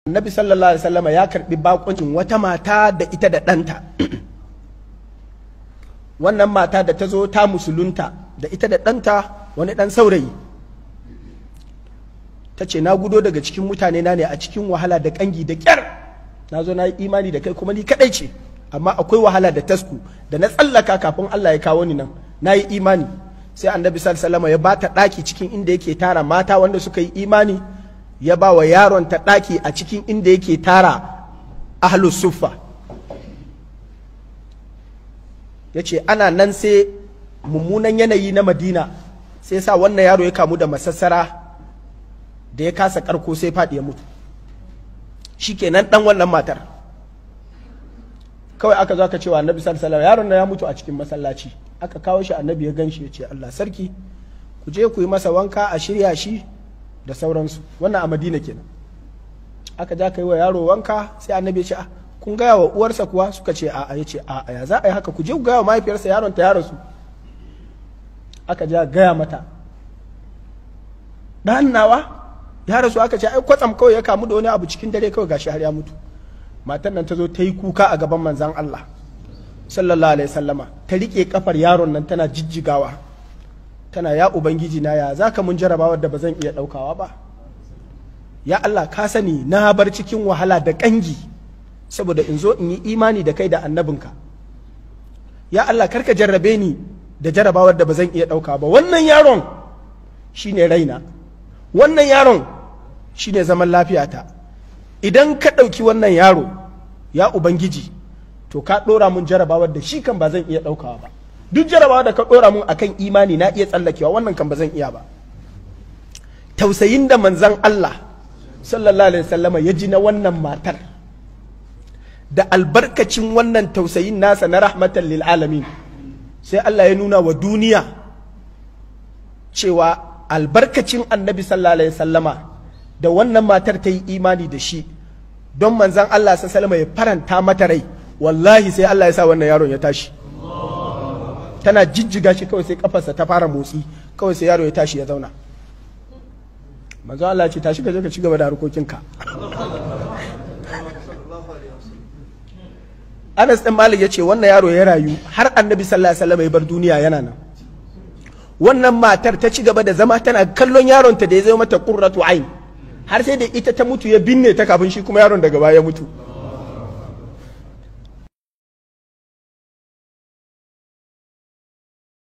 annabi sallallahu alaihi wasallama ya karbi bakuncin wata mata da ita da ɗanta wannan mata da ta zo ta musulunta da ita da ɗanta wani ɗan saurayi ta ce na gudo daga cikin mutane na ne a cikin wahala da ƙangi da ƙyar na zo na yi imani da kai kuma ni kaɗai ce amma akwai wahala da tasku da na tsallaka kafin Allah ya kawo ni nan na yi imani sai annabi sallallahu alaihi wasallama ya bata ɗaki cikin inda yake tara mata wanda suka yi imani ya ba wa yaron ta ɗaki a cikin inda yake tara ahlus suffa ya ce ana nan sai mummunan yanayi na madina sai sa wannan yaro ya kamu da masassara da ya kasa karko sai faɗi ya mutu shi kenan ɗan wannan matar kawai aka zo aka cewa annabi sallallahu yaron na ya mutu a cikin masallaci aka kawo shi annabi ya ganshi ya ce Allah sarki ku je ku yi masa wanka a shirya shi da sauransu wannan a madina kenan aka ja kai wa yaro wanka sai annabi ya ce a kun gaya wa uwarsa kuwa suka ce a'a ya ce a'a ya za a yi haka ku je ku gaya wa mahaifiyarsa yaron ta ya rasu aka ja gaya mata ɗan nawa ya rasu aka ce ai kwatsam kawai ya kamu da wani abu cikin dare kawai gashi har ya mutu matan nan ta zo ta yi kuka a gaban manzan Allah sallallahu alaihi sallama ta rike kafar yaron nan tana jijjigawa tana ya ubangiji na ya zaka mun jarabawar da ba zan iya daukawa ba ya Allah ka sani na bar cikin wahala da kangi saboda in zo in yi imani da kai da annabinka ya Allah karka jarrabe ni da jarabawar da ba zan iya dauka ba wannan yaron shine raina wannan yaron shine zaman lafiyata idan ka ɗauki wannan yaro ya ubangiji to ka ɗora mun jarabawar da shi kan ba zan iya ɗaukawa ba duk jarabawa da ka ɗora mun akan imani na iya tsallakewa wannan kan ba zan iya ba tausayin da manzan Allah sallallahu alaihi wasallama ya ji na wannan matar da albarkacin wannan tausayin nasa na rahmatan lil alamin sai Allah ya nuna wa duniya cewa albarkacin annabi sallallahu alaihi wasallama da wannan matar ta yi imani da shi don manzan Allah sallallahu ya faranta mata rai wallahi sai Allah ya sa wannan yaron ya tashi tana jijjiga shi kawai sai kafarsa ta fara motsi kawai sai yaro ya tashi ya zauna manzon Allah ce tashi ka je ka ci gaba da harkokinka Anas ɗin Malik ya ce wannan yaro ya rayu har annabi sallallahu alaihi wasallam ya bar duniya yana nan wannan matar ta ci gaba da zama tana kallon yaronta da ya zama mata qurratu ain har sai da ita ta mutu ya binne ta kafin shi kuma yaron daga baya ya mutu